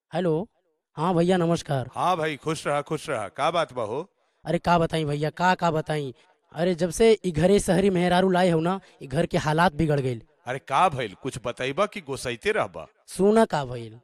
hello हाँ भैया नमस्कार हाँ भाई खुश रहा खुश रहा का बात बा हो अरे का बताई भैया का का बताई अरे जब से ई घरे शहरी मेहरारू लाए हो ना ई घर के हालात बिगड़ गईल अरे का भइल कुछ बताइबा कि गोसाइते रहबा सुना का भइल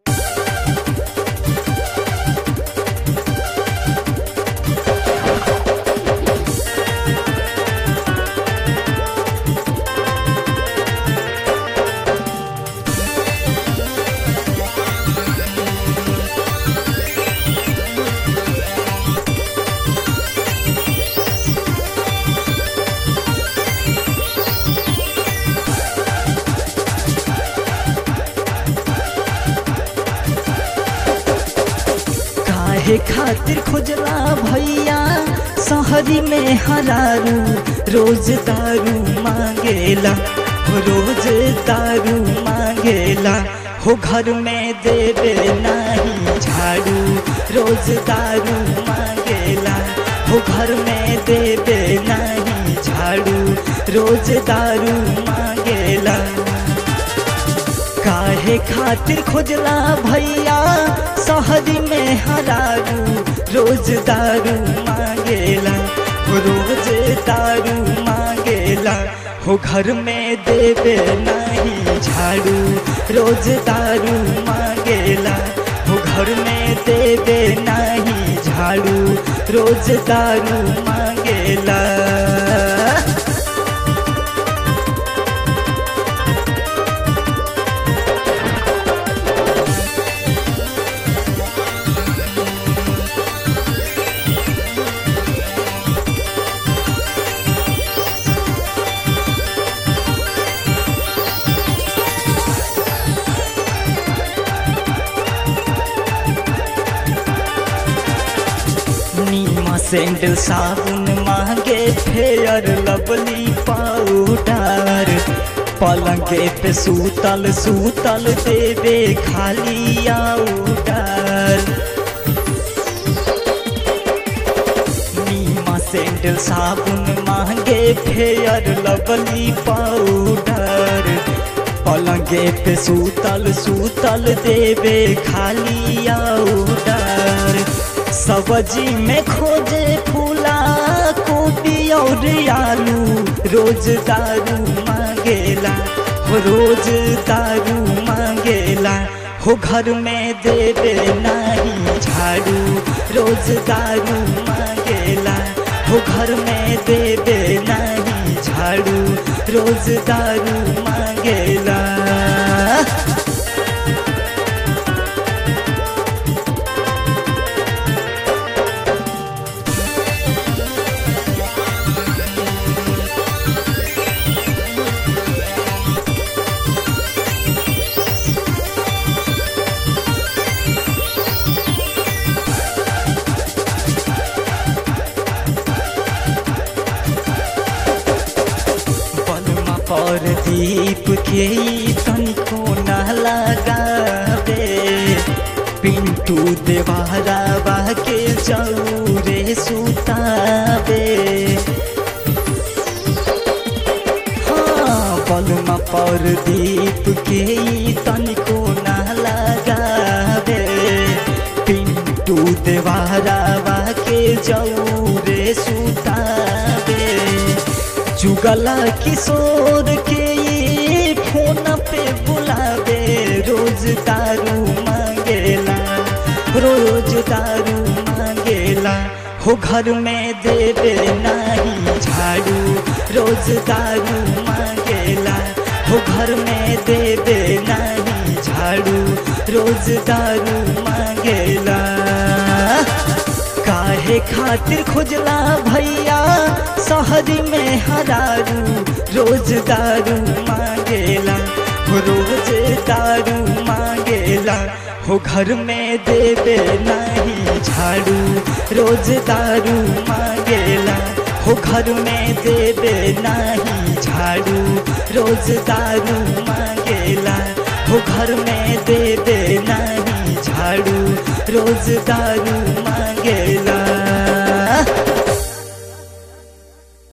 काहे खातिर खुजला भैया शहरी में हरारू रोज दारू मांगेला हो रोज दारू मांगेला हो घर में देवे नहीं झाड़ू रोज दारू मांगेला हो घर में देवे नहीं झाड़ू रोज दारू मांगेला काहे खातिर खोजला भैया शहरी में हरारू रोज दारू मांगेला हो रोज दारू मांगेला हो घर में देवे नहीं झाड़ू रोज दारू मांगेला हो घर में देवे नहीं झाड़ू रोज दारू मांगेला नीमा सैंडल साबुन मांगे फेयर लवली पाउडर पलंगे पे सूतल सूतल देवे खाली आउडर नीमा सैंडल साबुन मांगे फेयर लवली पाउडर पलंगे पे सूतल सूतल देवे खाली आउडर सब्जी में खोजे फूला कोबी और आलू रोज दारू मांगेला हो रोज दारू मांगेला हो घर में देवे नहीं झाड़ू रोज दारू मांगेला हो घर में देवे नहीं झाड़ू रोज दारू मांगेला बलमा पर दीप के ई तनिको न लगावे पिंटू देवारा के चौरे सुतावे हाँ बलमा पर दीप के ई तनिको न लगावे पिंटू देवारा के चौरे सुतावे जुगला किशोर के ये फोन पे बुलावे रोज दारू मांगेला रोज दारू मांगेला हो घर में देवे नहीं झाड़ू रोज दारू मांगेला हो घर में देवे नहीं झाड़ू रोज दारू मांगेला काहे खातिर खोजला भैया शहरी में हरारू रोज दारू मांगेला हो रोज दारू मांगेला हो घर में देवे नहीं झाड़ू रोज दारू मांगेला हो घर में देवे नहीं झाड़ू रोज दारू मांगेला हो घर में देवे नहीं झाड़ू रोज दारू मांगेला